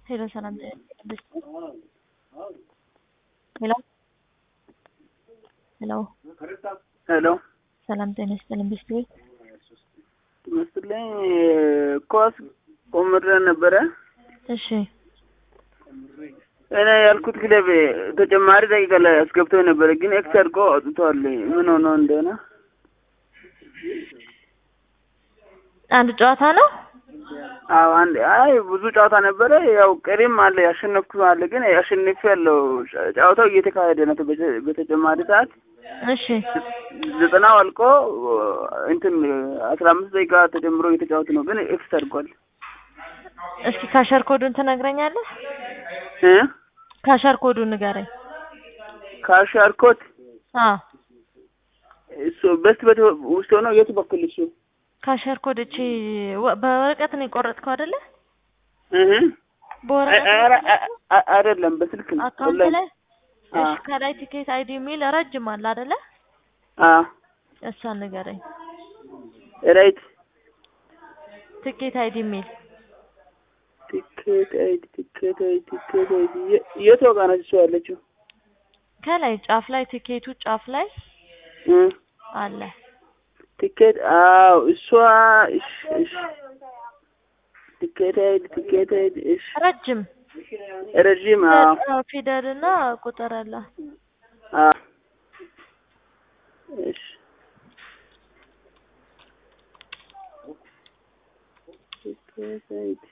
ሄሎ ሰላም ብስት ሄሎ ሄሎ ሄሎ ሰላም ጤና ይስጥልን ብስት ቤት መስለኝ ኳስ ቆምሬ ነበረ። እሺ እኔ ያልኩት ክለብ ተጨማሪ ደቂቃ ላይ አስገብቶ ነበረ፣ ግን ኤክስ አድርጎ አውጥቷል። ምን ሆኖ እንደሆነ አንድ ጨዋታ ነው። አዎ አንድ አይ ብዙ ጨዋታ ነበረ። ያው ቀሪም አለ ያሸነፍኩ አለ፣ ግን ያሸንፍ ያለው ጨዋታው እየተካሄደ ነው። በተ- በተጨማሪ ሰዓት እሺ ዘጠናው አልቆ እንትን አስራ አምስት ደቂቃ ተጨምሮ እየተጫወቱ ነው፣ ግን ኤክስ አድርጓል። እስኪ ካሸር ኮዱን ትነግረኛለህ? እ ካሸር ኮዱን ንገረኝ። ካሻርኮት አዎ እሱ በስት በት ውስጥ ሆኖ የቱ በኩል እሱ ካሸር ኮድ እቺ ወ- በወረቀት ነው የቆረጥከው አይደለ? እህ በወረቀት ነው ኧረ የቆረጥከው? አ- አይደለም በስልክ ነው። አካውንት ኦንላይን። ላይ አ እሺ፣ ከላይ ቲኬት አይዲ የሚል ረጅም አለ አይደለ? አ እሷን ንገረኝ። ራይት ቲኬት አይዲ የሚል ቲኬት አይዲ ቲኬት አይዲ ቲኬት አይዲ የ- የት ጋር ነች እሱ ያለችው? ከላይ ጫፍ ላይ ቲኬቱ ጫፍ ላይ እ አለ። ቲኬት አዎ፣ እሷ እሺ፣ እሺ ቲኬት አይዲ ቲኬት አይዲ እሺ፣ ረጅም ረዥም አዎ፣ ፊደል እና ቁጥር አለ። አ እሺ ቲኬት አይዲ